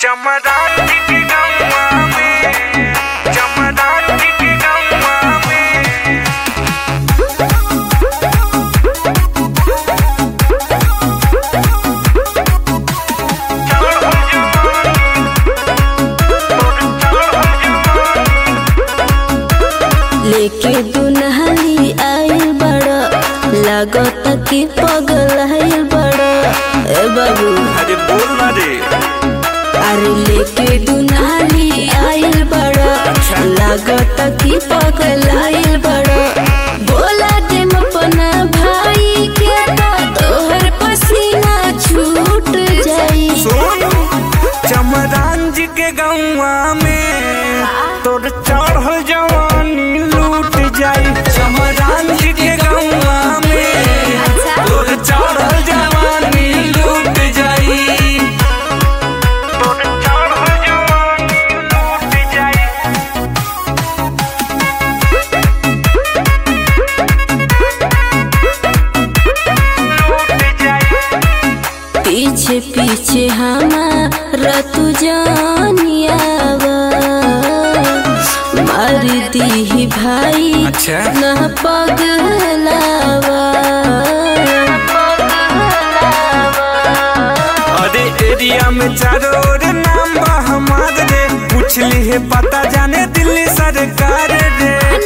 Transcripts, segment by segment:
चमराती के गौवा में चमराती के गौवा में लेके दुनहली आइल बड़ा लागत कि पगल आइल बड़ा ए बाबू अरे बोल ना रे अरे लेके दुनहली आइल बड़ा लागत कि पगल आइल बड़ा बोला दे अपना भाई के तो तोहर पसीना छूट जाई सुन चमरान जी के गौवा में तोर चढ़ल जवानी लूट जाई चमरान जी के गौवा में तोर चढ़ल जवानी लूट जाई तोर चढ़ल जवानी लूट जाई लूट जाई पीछे पीछे हमारा तू जानियावा मार दी भाई अच्छा न पगलावा अरे एरिया में चारों ओर नाम बा हमार रे पूछ ली है पता जाने दिल्ली सरकार रे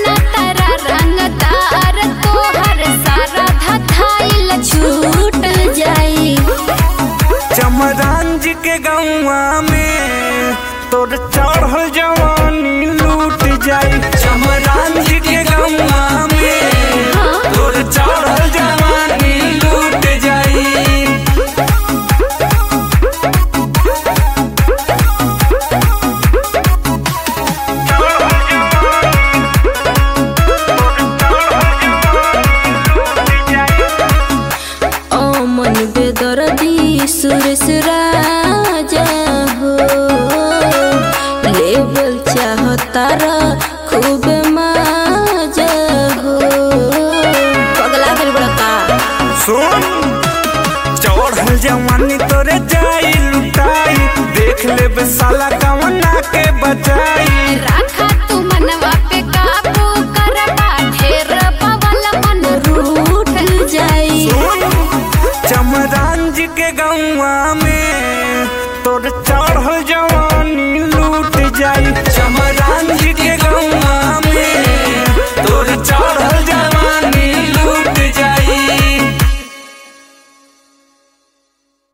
छूट जाई चमरान जी के गौवा में तोर चढ़ल जवानी लूट जाई चमरान जी के गौवा में तोर चढ़ल जवानी लूट जाई ओमन बेदर्दी सुरेश राजा हो लेवल चाहतारा खूब माजा हो पगला गल बड़का सुन चढ़ल जवानी तोरे जाई लुटाई देख ले साला कवना के बचाई राखा तू मनवा पे काबू करबा ढेर पवल मन रूठ जाई सुन चमरान जी के गौवा में तोर चढ़ल जवानी लूट जाई चमरान जी के गौवा में तोर चढ़ल जवानी